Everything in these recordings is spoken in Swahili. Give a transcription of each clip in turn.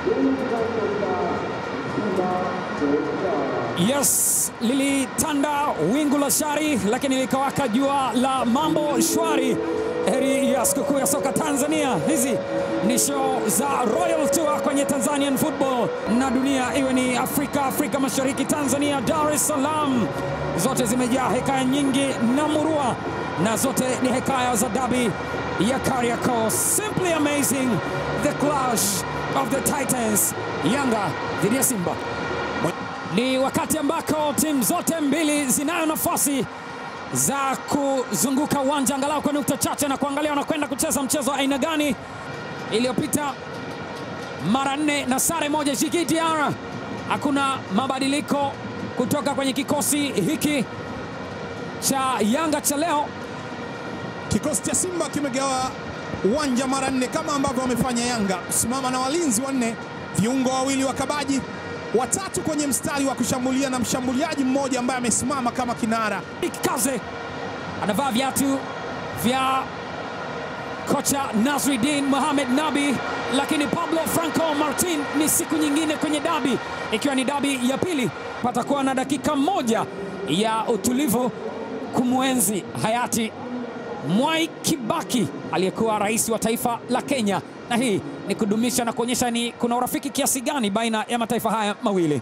Yes, lilitanda wingu la shari, lakini likawaka jua la mambo shwari. Heri ya sikukuu ya soka Tanzania. Hizi ni show za Royal Tour kwenye Tanzanian Football na dunia, iwe ni Afrika, Afrika Mashariki, Tanzania, Dar es Salaam, zote zimejaa hekaya nyingi na murua, na zote ni hekaya za dabi ya Kariakoo. Simply amazing, the clash of the Titans, Yanga dhidi ya Simba. Ni wakati ambako timu zote mbili zinayo nafasi za kuzunguka uwanja angalau kwa nukta chache na kuangalia wanakwenda kucheza mchezo wa aina gani. Iliyopita mara nne na sare moja. Djigui Diarra, hakuna mabadiliko kutoka kwenye kikosi hiki cha Yanga cha leo. Kikosi cha Simba kimegawa uwanja mara nne kama ambavyo wamefanya Yanga, kusimama na walinzi wanne, viungo wawili wakabaji, watatu kwenye mstari wa kushambulia na mshambuliaji mmoja ambaye amesimama kama kinara. Kaze anavaa viatu vya kocha Nasruddin Mohamed Nabi, lakini Pablo Franco Martin ni siku nyingine kwenye dabi, ikiwa ni dabi ya pili. Patakuwa na dakika moja ya utulivu kumwenzi hayati Mwai Kibaki aliyekuwa rais wa taifa la Kenya, na hii ni kudumisha na kuonyesha ni kuna urafiki kiasi gani baina ya mataifa haya mawili.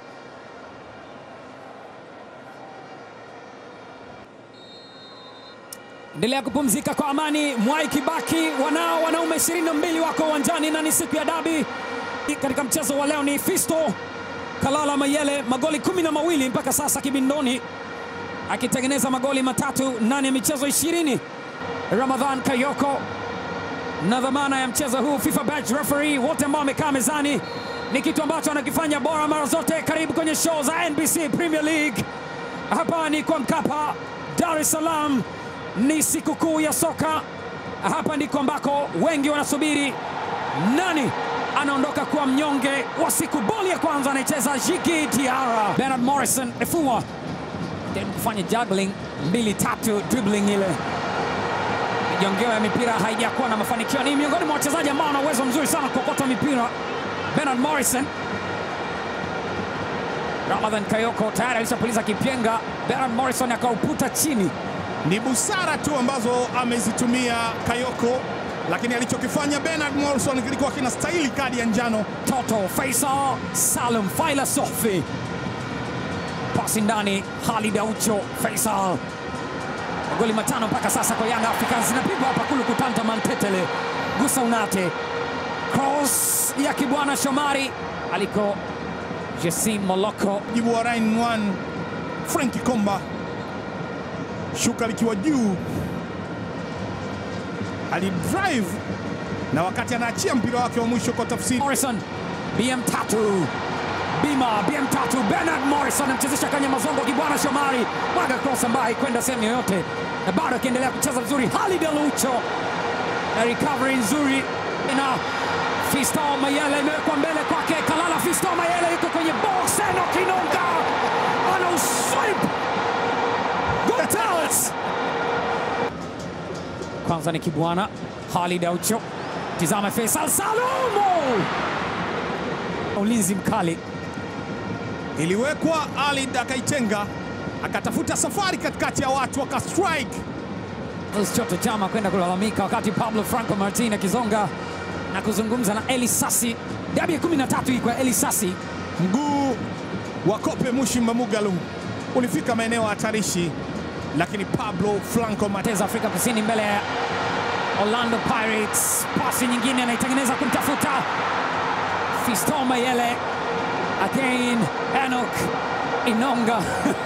Endelea kupumzika kwa amani. Mwai Kibaki, wanao wanaume 22 wako uwanjani na ni siku ya dabi. Katika mchezo wa leo ni Fisto Kalala Mayele, magoli kumi na mawili mpaka sasa kibindoni, akitengeneza magoli matatu ndani ya michezo ishirini. Ramadhan Kayoko na dhamana ya mchezo huu, FIFA badge referee, wote ambao wamekaa mezani, ni kitu ambacho anakifanya bora mara zote. Karibu kwenye show za NBC Premier League. Hapa ni kwa Mkapa, Dar es Salaam ni sikukuu ya soka. Hapa ndiko ambako wengi wanasubiri nani anaondoka kuwa mnyonge wa siku. Boli ya kwanza anaicheza Djigui Diarra. Bernard Morrison efua jaribu kufanya juggling mbili tatu, dribbling ile mijongeo ya mipira haijakuwa na mafanikio. Ni miongoni mwa wachezaji ambao wana uwezo mzuri sana kuokota mipira. Bernard Morrison, Ramadhan Kayoko tayari alishapuliza kipyenga. Bernard Morrison akauputa chini Ni busara tu ambazo amezitumia Kayoko, lakini alichokifanya Bernard Morrison kilikuwa kinastahili kadi ya njano. Toto Faisal Salum Faila Sofi, pasi ndani, Halid Aucho Faisal. Magoli matano mpaka sasa kwa Young Africans, zinapigwa hapa kulu kutanta Mantetele, gusa unate, cross ya Kibwana Shomari aliko Jessim Moloko. Jibu wa Ryan Wan Franki Komba, shuka likiwa juu, alidrive na wakati anaachia mpira wake wa mwisho kwa tafsiri Morrison BM3 Bima BM3 Bernard Morrison amchezesha kwenye mazongo Kibwana Shomari mwaga cross ambayo kwenda sehemu yoyote, na bado akiendelea kucheza vizuri. Halid Alucho na recovery nzuri, na Fisto Mayele imewekwa mbele kwake. Kalala Fisto Mayele yuko kwenye box, Eno Kinonga ana uswip good talents. Kwanza ni Kibwana Halid Aucho, tizama Faisal Salumu, ulinzi mkali iliwekwa, Alid akaitenga, akatafuta safari katikati ya watu, akastrike Choto Chama kwenda kulalamika, wakati Pablo Franco Martin akizonga na kuzungumza na Eli Sasi. Dabi ya 13 hii kwa Eli Sasi. mguu wa Kope Mushimba Mugalu ulifika maeneo hatarishi, lakini Pablo Franco Mate Teza Afrika Kusini mbele ya Orlando Pirates. Pasi nyingine anaitengeneza kumtafuta Fiston Mayele, again Enoch Inonga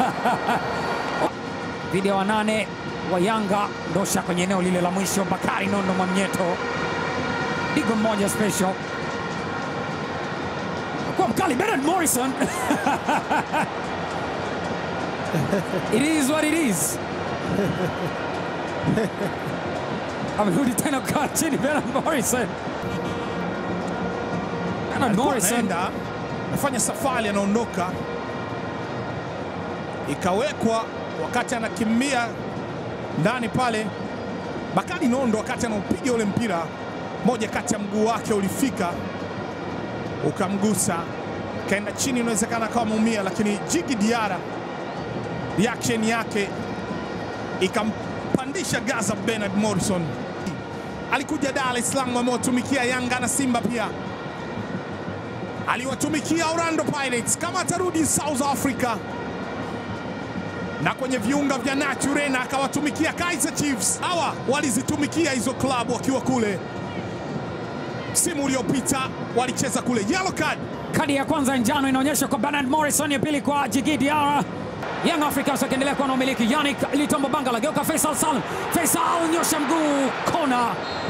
dhidi ya wanane wa Yanga, ndosha kwenye eneo lile la mwisho. Bakari Nondo Mwamnyeto, digo mmoja special kwa mkali Bernard Morrison it is what it is. Amerudi tena kukaa chini Bernard Morrison. Bernard alikuwa Morrison anaenda anafanya safari, anaondoka, ikawekwa wakati anakimbia ndani pale. Bakari Nondo wakati anaupiga ule mpira, moja kati ya mguu wake ulifika ukamgusa, kaenda chini, inawezekana akawa ameumia, lakini Jigi Diara reaction yake ikampandisha Gaza. Bernard Morrison alikuja Dar es Salaam, amewatumikia Yanga na Simba pia aliwatumikia Orlando Pirates, kama atarudi South Africa na kwenye viunga vya Naturena akawatumikia Kaizer Chiefs. Hawa walizitumikia hizo klabu wakiwa kule. Msimu uliopita walicheza kule. Yellow card Kadi ya kwanza njano inaonyesha kwa Bernard Morrison, ya pili kwa Jigi Diarra. Young Africans wakiendelea kuwa na umiliki. Yannick Litombo Bangala geuka Faisal Salum. Faisal nyosha mguu kona.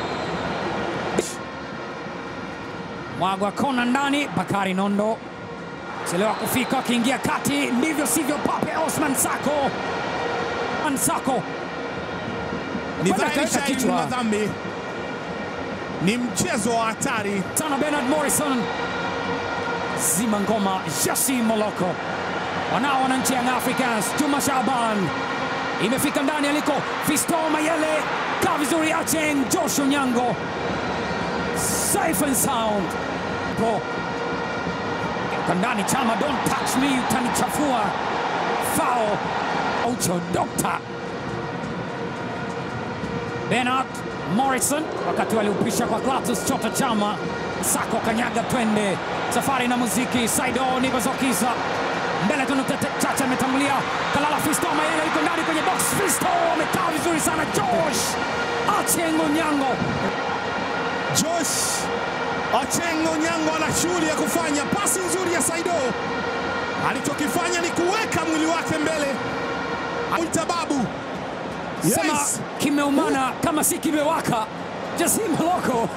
Mwagwa kona ndani, Bakari Nondo chelewa kufika, akiingia kati, ndivyo sivyo, Pape Osman Sako Sako ni Kwenda dhahiri kaweka shahiri ni kichwa. madhambi, ni mchezo wa hatari. sana Bernard Morrison zima ngoma Jasi Moloko wanao wananchi Young Africans Juma Shaban imefika ndani aliko Fisto Mayele kaa vizuri Acheng Josh Onyango safe and sound po Geuka ndani Chama don't touch me utanichafua foul Aucho Doctor Bernard Morrison wakati waliupisha kwa Clatous Chota Chama. Sako kanyaga, twende safari na muziki. Saido Nibazokiza mbele tu, nukta chache ametangulia. Kalala Fisto Mayele yuko ndani kwenye box. Fisto amekaa vizuri sana. Josh Achengo Nyango Josh Ochengo Nyango ana shughuli ya kufanya. Pasi nzuri ya Saido, alichokifanya ni kuweka mwili wake mbele, aita babu sema Yes. kimeumana kama si kimewaka. Jasim Moloko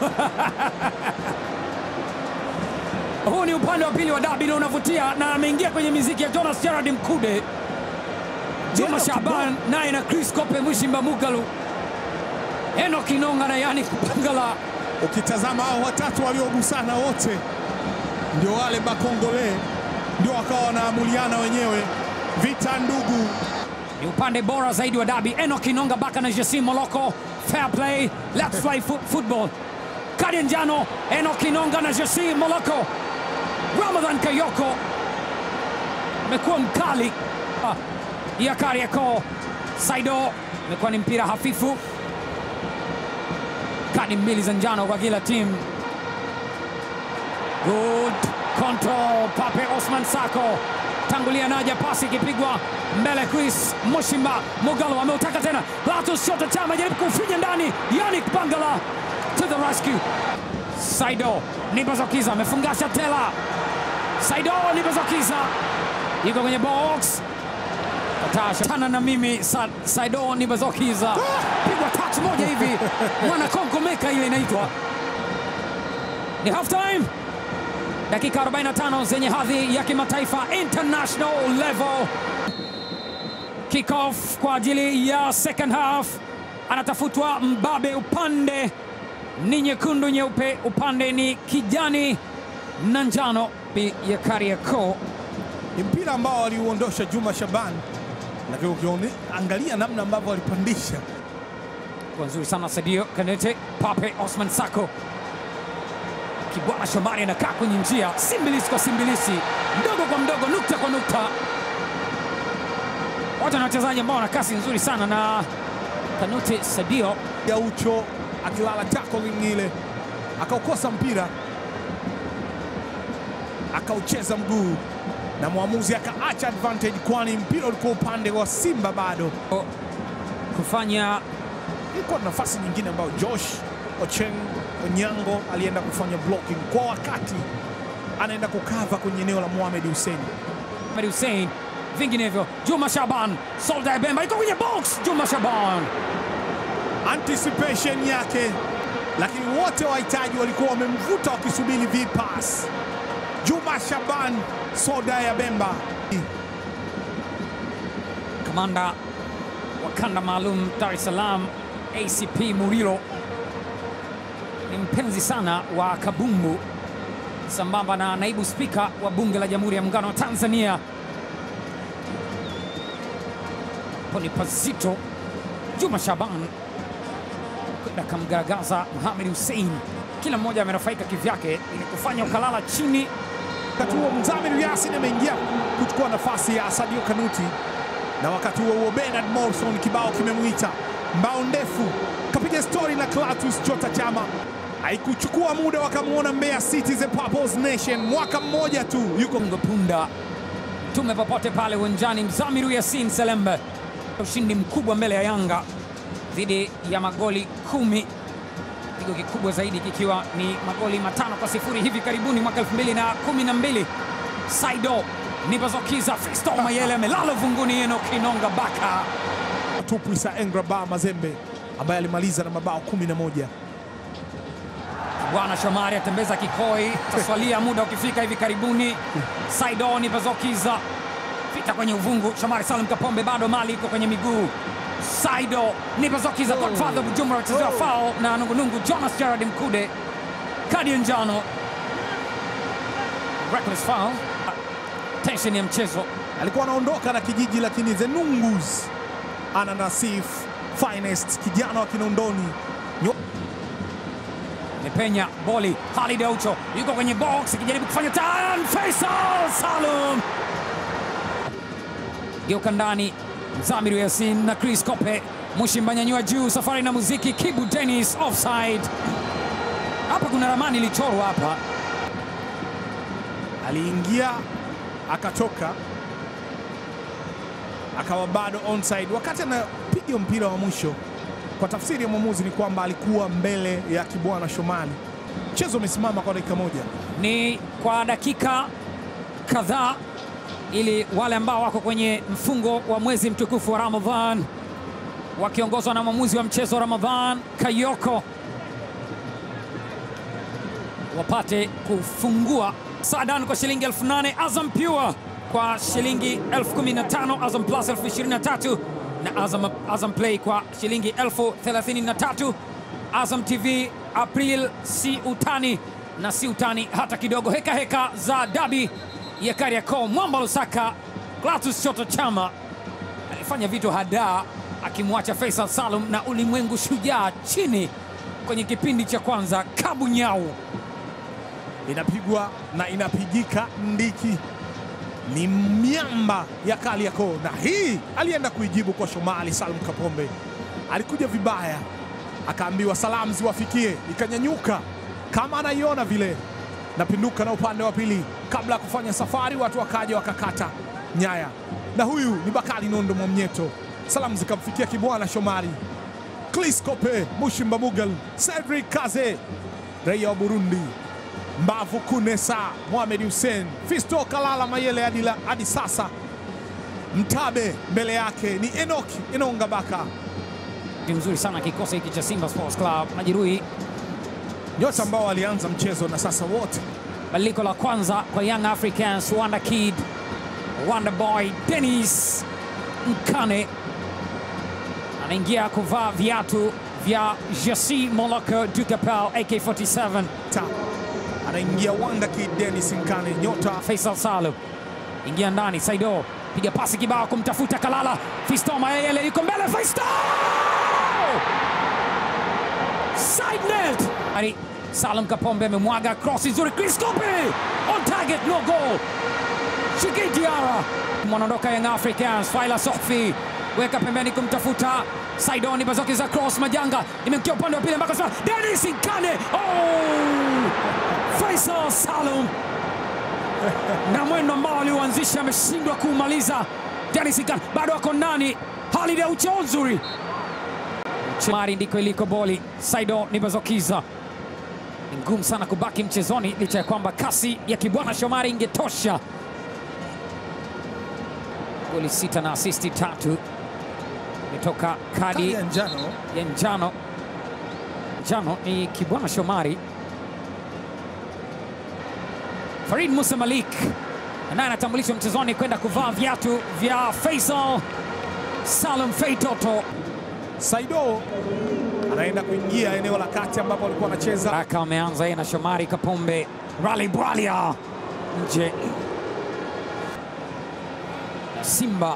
huu ni upande wa pili wa dabi na unavutia, na ameingia kwenye miziki ya Jonas Gerard Mkude, Juma Enoch Shaban naye na Chris Kope Mwishimba Mugalu, Enoch Inonga na Yannick Bangala. Ukitazama hao watatu waliogusana wote ndio wale Bakongole, ndio wakawa wanaamuliana wenyewe, vita ndugu. Ni upande bora zaidi wa dabi. Enoch Inonga baka na Jasim Moloko. Fair play, let's play fo football. Kadi ya njano, Enoch Inonga na Jasim Moloko. Ramadhan Kayoko amekuwa mkali Ah, ya Kariakoo. Saido imekuwa ni mpira hafifu. Kadi mbili za njano kwa kila timu. Good control, Pape Osman Sako tangulia naja, pasi ikipigwa mbele, Chris Mushimba Mugalo ameutaka tena, Latus Shota Chama jaribu kufinya ndani, Yannick Bangala to the rescue. Saido Nibazokiza amefungasha tela, Saido Nibazokiza yuko kwenye box Katasha tana na mimi Sa, Saido Nibazokiza pigwa touch moja hivi mwana Kongo meka ile inaitwa ni half time dakika 45 zenye hadhi ya kimataifa international level. Kickoff kwa ajili ya second half, anatafutwa mbabe. Upande ni nyekundu nyeupe, upande ni kijani na njano ya Kariakoo. Ni mpira ambao waliuondosha Juma Shaban, lakini ukiangalia namna ambavyo walipandisha Kwa nzuri sana Sadio Kanete, Pape Osman Sako, Kibwana Shomari anakaa kwenye njia, simbilisi kwa simbilisi, mdogo kwa mdogo, nukta kwa nukta. Wote na wachezaji ambao wana kasi nzuri sana, na Kanute Sadio ya ucho akilala tackling ile akaukosa mpira akaucheza mguu na mwamuzi akaacha advantage, kwani mpira ulikuwa upande wa Simba. Bado kufanya ilikuwa na nafasi nyingine ambayo Josh Ocheng Onyango alienda kufanya blocking kwa wakati, anaenda kukava kwenye eneo la Mohamed Hussein. Ahmed Hussein, vinginevyo Juma Shaban, Soldier Bemba iko kwenye box. Juma Shaban anticipation yake, lakini wote wahitaji walikuwa wamemvuta wakisubiri vipas. Juma Shaban soda ya Bemba kamanda wa kanda maalum Dar es Salaam ACP Murilo ni mpenzi sana wa kabumbu, sambamba na naibu spika wa bunge la Jamhuri ya Muungano wa Tanzania. Hapo ni pazito. Juma Shaban kwenda kamgaragaza Mohamed Hussein, kila mmoja amenufaika kivyake ili kufanya ukalala chini. Wakati huo Mzamiru Yasin ameingia kuchukua nafasi ya Sadio Kanuti, na wakati huo huo Bernard Morrison kibao kimemwita mbao ndefu, kapiga stori na Clatous Chota Chama. Haikuchukua muda wakamwona Mbeya City the Purples Nation, mwaka mmoja tu yuko Kongo punda tume popote pale uwanjani. Mzamiru Yasin Selembe, ushindi mkubwa mbele ya Yanga dhidi ya magoli kumi, pigo kikubwa zaidi kikiwa ni magoli matano kwa sifuri hivi karibuni mwaka 2012. Saido Nibazokiza, Fisto Mayele amelala vunguni, Enock Inonga Baka tupu Isa Engraba Mazembe ambaye alimaliza na mabao 11. Bwana Shomari atembeza kikoi, taswalia muda ukifika hivi karibuni. Saido Nibazokiza pita kwenye uvungu. Shomari Salim Kapombe bado mali iko kwenye miguu. Saido Nibazokiza, Godfather Bujumbura wachezewa foul na nungunungu. Jonas Gerard Mkude, kadi ya njano, reckless foul. Tension ya mchezo Alikuwa anaondoka na kijiji, lakini the Nungus ana Nasif Finest, kijana wa Kinondoni Nyo- imepenya boli. Khalid Aucho yuko kwenye box ikijaribu kufanya turn. Faisal Salum geuka ndani. Mzamiru Yasin na Chris Kope Mushimba nyanyua juu. Safari na muziki. Kibu Dennis offside. Hapa kuna ramani ilichorwa hapa. aliingia akatoka akawa bado onside wakati anapiga mpira wa mwisho. Kwa tafsiri ya mwamuzi ni kwamba alikuwa mbele ya Kibwana Shomali. Mchezo umesimama kwa dakika moja. Ni kwa dakika kadhaa ili wale ambao wako kwenye mfungo wa mwezi mtukufu wa Ramadhan wakiongozwa na mwamuzi wa mchezo Ramadhan Kayoko wapate kufungua Sadan kwa shilingi elfu nane Azam Pure kwa shilingi elfu kumi na tano Azam Plus elfu ishirini na tatu na Azam, Azam Play kwa shilingi elfu thelathini na tatu Azam TV April si utani na si utani hata kidogo. Heka heka za dabi ya Kariakoo, Mwamba Lusaka, Clatous Chota Chama alifanya vitu hadaa akimwacha Faisal Salum na ulimwengu shujaa chini kwenye kipindi cha kwanza. Kabu Nyau inapigwa na inapigika ndiki, ni miamba ya Kariakoo, na hii alienda kuijibu kwa Shomali Salum Kapombe. Alikuja vibaya, akaambiwa salamu ziwafikie, ikanyanyuka kama anaiona vile, napinduka na upande wa pili. Kabla ya kufanya safari, watu wakaja wakakata nyaya, na huyu ni Bakari Nondo Mwamnyeto. Salamu zikamfikia Kibwana Shomari, Clis Kope, Mushimba Mugal, Cedric Kaze, raia wa Burundi Mbavu Kunesa, Mohamed Hussein, Fisto Kalala Mayele hadi la- hadi sasa. Mtabe mbele yake ni Enock Inonga Baka, ni mzuri sana kikosi hiki cha Simba Sports Club. Majeruhi, nyota ambao walianza mchezo na sasa wote badiliko la kwanza kwa Young Africans, Wanda Kid, Wanda Boy Dennis Mkane anaingia kuvaa viatu vya Jasi Moloko Ducapel AK47. ta anaingia Wanda Kid Dennis Nkane, nyota Faisal Salum ingia ndani, Saido piga pasi kibao kumtafuta Kalala. Fisto Mayele yuko mbele, Fisto side net. Ari Salum Kapombe amemwaga cross nzuri, Chris Kope on target, no goal. Shiki Diara mwanaondoka Young Africans, Faila Sofi weka pembeni kumtafuta Saidoni Bazoki za cross Majanga imemkia upande wa pili mpaka sasa Dennis Nkane. Oh! Faisal Salum na mwendo ambao aliuanzisha ameshindwa kuumaliza. Dennis Nkane bado ako ndani, hali ya ucheo nzuri. Mari ndiko iliko boli. Saido Nibazokiza ni ngumu sana kubaki mchezoni licha ya kwamba kasi ya Kibwana Shomari ingetosha. Goli sita na asisti tatu imetoka kadi kadi ya njano. ya njano. Njano ni Kibwana Shomari. Farid Musa Malik naye anatambulishwa mchezoni kwenda kuvaa viatu vya Faisal Salum Feitoto. Saido anaenda kuingia eneo la kati ambapo alikuwa anacheza Raka ameanza yeye na Shomari Kapombe, Rally Bwalia nje na Simba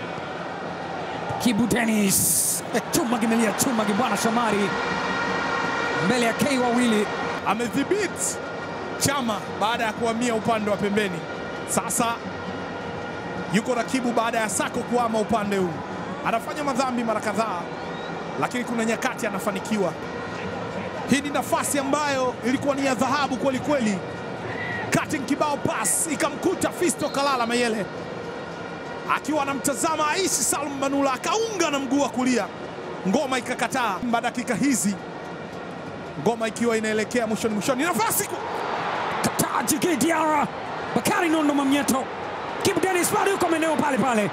Kibu Dennis chuma kimelia chuma Kibwana Shomari mbele ya K wawili amedhibiti Chama baada ya kuhamia upande wa pembeni. Sasa yuko Rakibu baada ya Sako kuhama upande huu, anafanya madhambi mara kadhaa, lakini kuna nyakati anafanikiwa. Hii ni nafasi ambayo ilikuwa ni ya dhahabu kweli kweli. Cutting kibao pass ikamkuta Fisto Kalala Mayele akiwa anamtazama Aishi Salum Manula, akaunga na mguu wa kulia, ngoma ikakataa. Baada dakika hizi ngoma ikiwa inaelekea mwishoni mwishoni, nafasi Kataa Djigui Diarra, Bakari Nondo Mwamnyeto, Kibu Dennis bado yuko maeneo pale pale.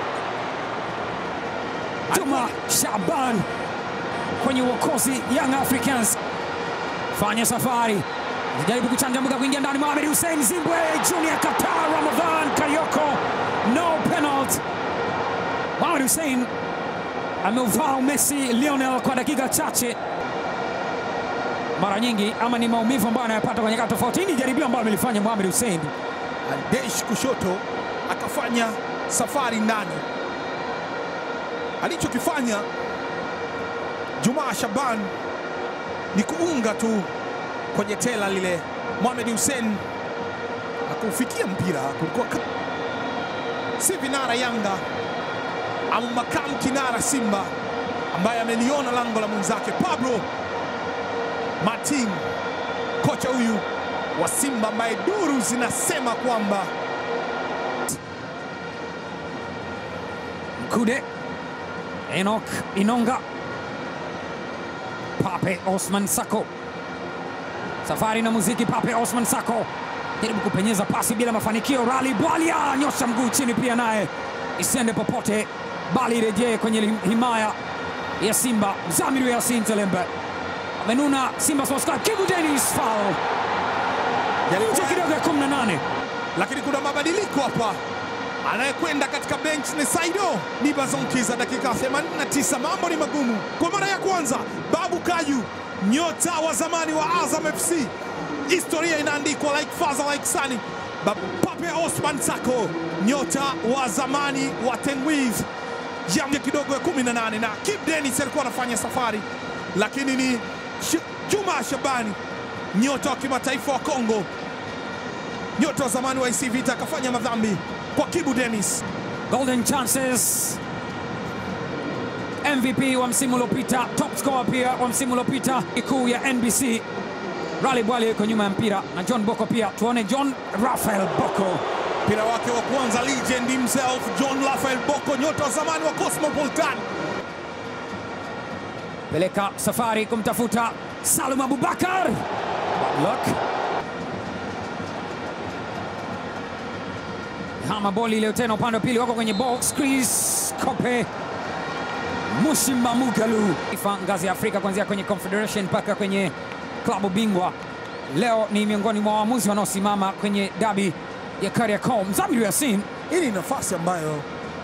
Juma Shaban kwenye uokozi Young Africans fanya safari, jaribu kuchanja mbuga kuingia ndani. Mohamed Hussein Zimbwe Junior Qatar Ramadhan Karioko, no penalty. Mohamed Hussein ameuvaa Messi Lionel kwa dakika chache mara nyingi, ama ni maumivu ambayo anayapata kwenye kata tofauti. Hii ni jaribio ambayo amelifanya Mohamed Hussein Aldesh kushoto akafanya safari ndani. Alichokifanya Jumaa Shaban ni kuunga tu kwenye tela lile. Mohamed Hussein akufikia mpira, kulikuwa ka- si vinara Yanga au makamu kinara Simba ambaye ameliona lango la mwenzake Pablo Martin, kocha huyu wa Simba ambaye duru zinasema kwamba Mkude Enoch Inonga Pape Osman Sako safari na muziki. Pape Osman Sako jaribu kupenyeza pasi bila mafanikio. Rali Bwalia nyosha mguu chini, pia naye isiende popote, bali irejee kwenye himaya ya Simba. Mzamiru Yasin Zelembe amenuna Simba Sports Club. Kibu Dennis foul nje kidogo ya 18 lakini kuna mabadiliko hapa. Anayekwenda katika bench ni Saido Nibazonkiza, dakika 89. Mambo ni magumu kwa mara ya kwanza. Babu Kaju, nyota wa zamani wa Azam FC, historia inaandikwa like father like son. Ba- Pape Osman Sako, nyota wa zamani wa Tenwiz, jambo kidogo ya 18, na Kip Dennis alikuwa anafanya safari, lakini ni Sh- Juma Shabani, nyota wa kimataifa wa Kongo nyota wa zamani wa AC Vita akafanya madhambi kwa Kibu Dennis. golden chances MVP wa msimu uliopita, top scorer pia wa msimu uliopita kuu ya NBC. Rally Bwali yuko nyuma ya mpira na John Boko pia. Tuone John Rafael Boko Mpira wake wa kwanza, legend himself John Rafael Boko, nyota wa zamani wa Cosmopolitan. peleka safari kumtafuta Salum Abubakar. Look. Hama boli leo tena upande wa pili, wako kwenye box. Chris Kope Mushimba Mugalu Ifa ngazi ya Afrika kuanzia kwenye Confederation mpaka kwenye klabu bingwa. Leo ni miongoni mwa waamuzi wanaosimama kwenye dabi ya Kariakoo. Mzamiru Yasin Hii ni nafasi ambayo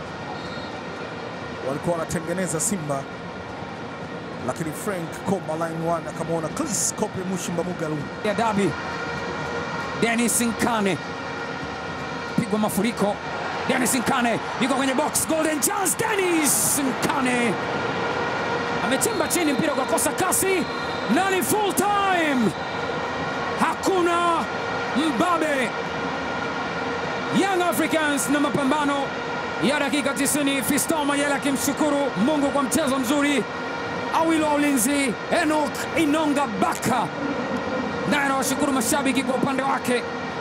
walikuwa wanatengeneza Simba, lakini Frank Komba line one akamwona Chris Kope Mushimba Mugalu. ya dabi. Dennis Nkane pigwa mafuriko. Dennis Nkane yuko kwenye box, golden chance. Dennis Nkane amechimba chini, mpira ukakosa kasi na ni full time, hakuna mbabe. Young Africans na mapambano ya dakika 90. Fiston Mayele akimshukuru Mungu kwa mchezo mzuri. Awilo wa ulinzi Enoch Inonga Baka naye anawashukuru mashabiki kwa upande wake